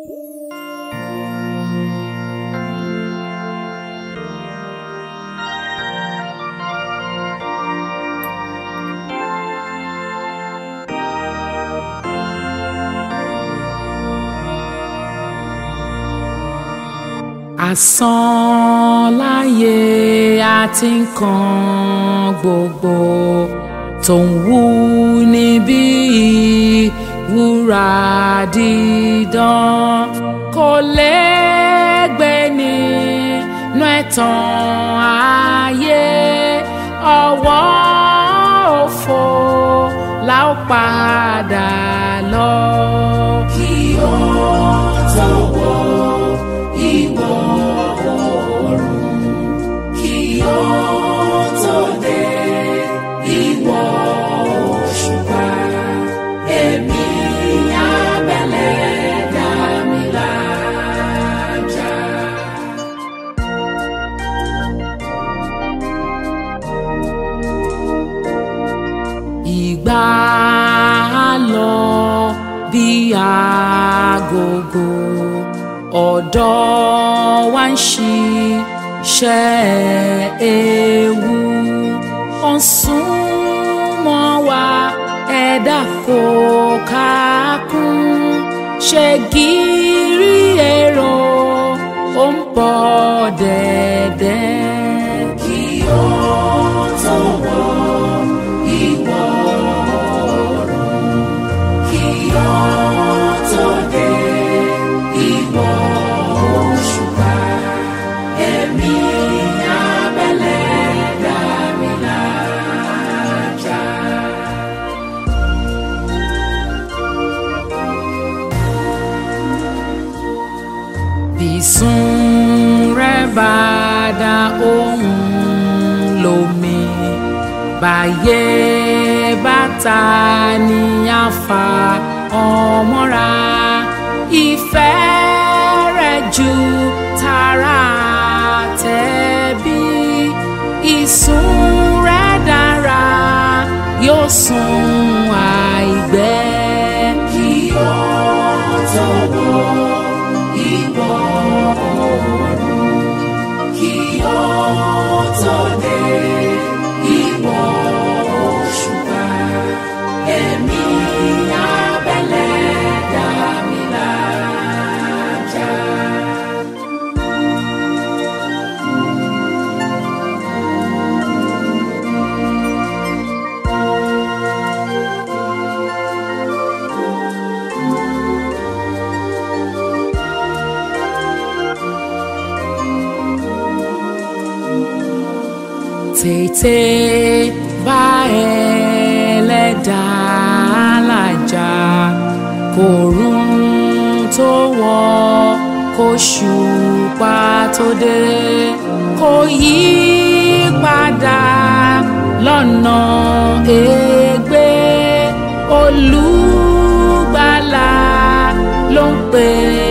asán láyé àti nǹkan gbogbo tó ń wú níbí wúrà dídán kò lẹ́gbẹ́ nínú ẹ̀tàn ayé ọwọ́ òfo la ó padà lọ. kí ó tó wọ ìwọ̀ oòrùn kí ó tó dé ìwọ̀ òṣùpá èmi abẹ́lẹ̀ dá mi lájà. ìgbà á lọ bí agogo ọ̀dọ́ wa ń ṣiṣẹ́ ewu ó ń súnmọ́ wa ẹ̀dá kò kákún ṣe gírí èrò ó ń bọ̀ dẹ̀dẹ̀. kí ó tó wọ ìwọ̀ oòrùn kí ó tó dé ìwọ̀ òṣùpá ẹ̀mí abẹ́lẹ̀ dá mi lájà. Bísún rẹ̀ bá dá ohùn lómi báyé bàtà ní àfà ọmọra ìfẹ́ rẹ̀ ju tara tẹ̀bí ìsùn rẹ̀ dára yóò sùn àìgbẹ́. kí ó tó wọ ìwọ̀ oòrùn kí ó tó dé ìwọ̀ òṣùpá ẹ̀mí abẹ́lẹ̀ dá mi lájà. tètè bá ẹlẹ́dàá làjà kòrún tó wọ̀ kóṣùpá tó dé kò yí padà lọ́nà ègbé olùgbàlà ló ń pè é.